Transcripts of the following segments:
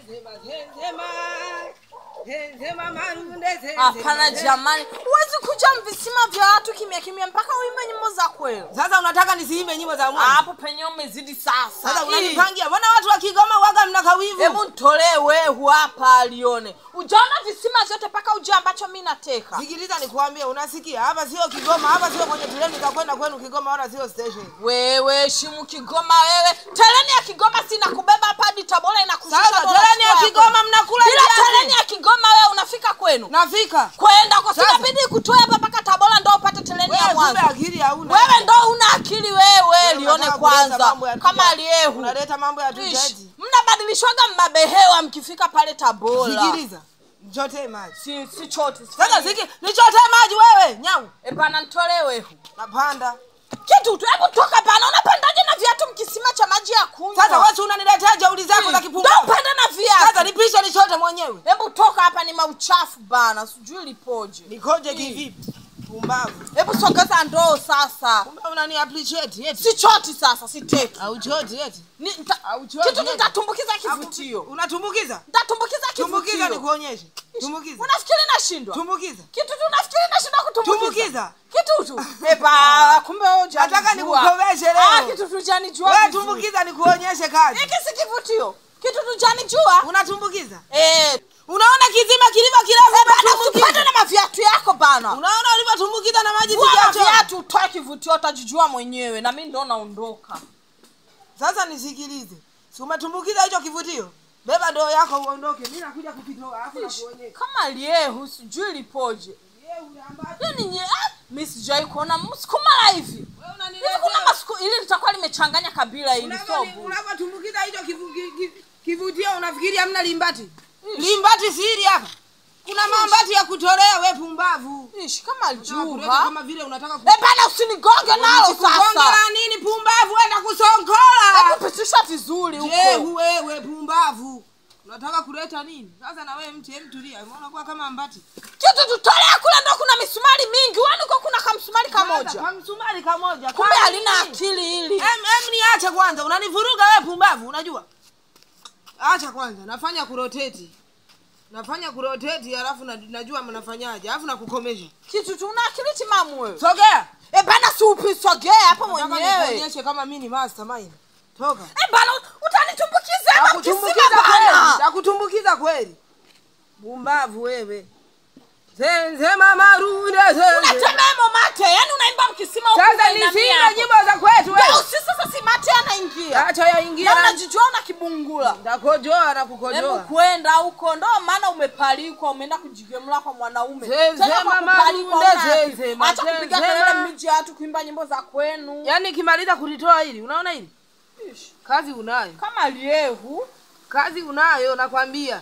Zenzema, zenzema. Zenzema marunde, zenzema, hapana zenzema. jamani huwezi kuja mvisima vya watu kimya kimya mpaka uimbe nyimbo za kweli Sasa unataka nisiimbe nyimbo za mwana? hapo penye umezidi sasa Sasa Ih. unanipangia. Mbona watu wa Kigoma waga mna kawivu? hebu ntolee wehu hapa alione ujaona visima vyote mpaka uje ambacho mi nateka Sikiliza nikuambie, unasikia? Hapa sio Kigoma, hapa sio kwenye treni za kwenda kwenu Kigoma wala sio station. wewe shimu kigoma wewe teleni ya kigoma sina kubeba hapa hadi tabora inakushusha Sasa ndo treni ya unachukua Kigoma kwenu. mnakula bila njiani. teleni ya kigoma wewe unafika kwenu Nafika. kwenda kwa Sasa. sinabidi kutoa hapa mpaka tabora ndo upate teleni ya Wewe kumbe mwanza akili hauna. wewe ndo una akili wewe Wewe lione unataka kuleta kwanza mambo ya kama tuja- aliehu Unaleta mambo ya Ish, tujaji. mnabadilishwaga mmabehewa mkifika pale tabora Sikiliza. Mchote maji. si, si chote Sasa siki, nichote maji wewe, nyau. epana ntolewehu Napanda. kitu tu hebu toka pana unapandaje na viatu mkisima cha maji ya kunywa Sasa wewe si unaniletea jeuri zako za ndo kipumbavu. panda na Sasa viatu nipishe nichote mwenyewe. hebu toka hapa ni mauchafu bana sijui lipoje Nikoje kivipi? Pumbavu. hebu sogeza ndoo sasa Kumbe unani appreciate eti. si choti sasa si teki Au choti eti. Ni- nita- Au choti kitu eti. nitatumbukiza kivutio Unatumbukiza? nitatumbukiza Tumbukiza kivutio nikuonyeshe. Tumbukiza. unafikiri nashindwa Tumbukiza. kitu tu nafikiri nashindwa kutumbukiza Tumbukiza. kitu tu epa kumbe wewe hujanijua. Nataka nikukomeshe leo. ah kitu tu janijua Wewe vizuri. tumbukiza nikuonyeshe kazi. hiki si kivutio kitu tu janijua Unatumbukiza? eh Unaona kizima kilivyo kirefu bana umetumbukiza? usipande na maviatu yako bana Unaona ulivyotumbukiza na maji vua sijachoka? viatu utoe kivutio utajijua mwenyewe na mi ndo naondoka Sasa nisikilize. Si umetumbukiza hicho kivutio? Beba ndoo yako uondoke. Mimi nakuja kukitoa alafu nakuonyesha. kama liehu sijui lipoje Yeye uliambaje? yani nye ah, mi sijawai kuona msukuma hivi Wewe hivi kuna unaniletea. masuku ili litakuwa limechanganya kabila hili Unavyo- sobu Unavyotumbukiza hicho kivu- ki- ki- kivutio unafikiri hamna limbati? Limbati siri hapa. Kuna mambati ya kutolea we pumbavu. ishi kama Unataka kuleta juba kama vile unataka ku- Eh, bana usinigonge nalo sasa Kugongela nini pumbavu wenda kusonkola. hebu pitisha vizuri Je, huko wewe pumbavu. Unataka kuleta nini? Sasa na wewe mti hem tulia. Umeona kwa kama mbati. kitu tutolea kule ndo kuna misumari mingi wani uko kuna kamsumari kamoja Kamsumari kamoja. kumbe Kwa halina nini? akili hili Em, em niache kwanza. Unanivuruga wewe pumbavu, unajua? Acha kwanza. Nafanya kuroteti. Nafanya kuroteti alafu na, najua mnafanyaje. Alafu nakukomesha. kitu tu una akili timamu wewe Sogea. Eh, bana si upisogee hapo Nataka mwenyewe nikuonyeshe kama mimi ni mastermind. Toka. Eh, bana utanitumbukiza hapa mkisima Nakutumbukiza kweli. bana Nakutumbukiza kweli. Bumbavu wewe. Zenze mama runde zenze. unatememo mate yani unaimba mkisima huku Sasa unainamia nisimbe hapo. nyimbo za kwetu Ndio, wewe. si sasa si mate anaingia Acha yaingie. na na- unajijua una kibungula Ndakojoa na hebu kukojoa. kwenda huko ndo maana umepalikwa umeenda kujigemla kwa mwanaume Zeze Tena kwa mama kupalikwa runde una haki. zeze, acha kupiga zeze kelele ma- miji ya watu kuimba nyimbo za kwenu Yaani kimaliza kulitoa hili, unaona hili? Kazi unayo. kama liehu Kazi unayo nakwambia.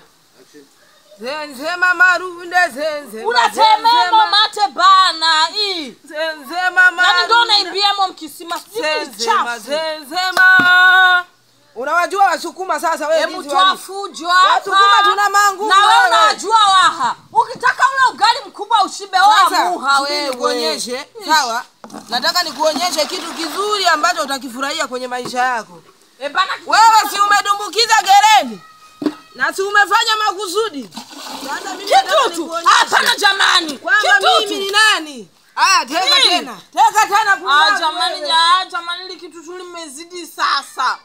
Zenze mama runde zenze. unatememo mate bana ii Zenze mama. yani ndo runde. unaimbiemo mkisima sijui ni Zenzema, chafu zenzema. Unawajua Wasukuma sasa wewe hebu jinsi toa walivyo. fujo Wasukuma hapa tuna manguvu na wewe wewe. unajua waha ukitaka ule ugali mkubwa ushibe oa Sasa, muha subiri wewe nikuonyeshe, sawa? Nataka nikuonyeshe kitu kizuri ambacho utakifurahia kwenye maisha yako. Eh, bana Wewe si umedumbukiza gereni na si umefanya makusudi. Sasa mimi nataka kitutu nikuonyeshe hapana jamani kwamba mimi ni kitutu nani. Aya, teka Hii. tena, teka tena Ah, pumbavu jamani wewe. ja jamani li kitu tu limezidi sasa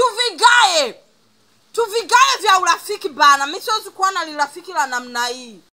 tuvigae tuvigae vya urafiki bana mi siwezi kuwa na lirafiki la namna hii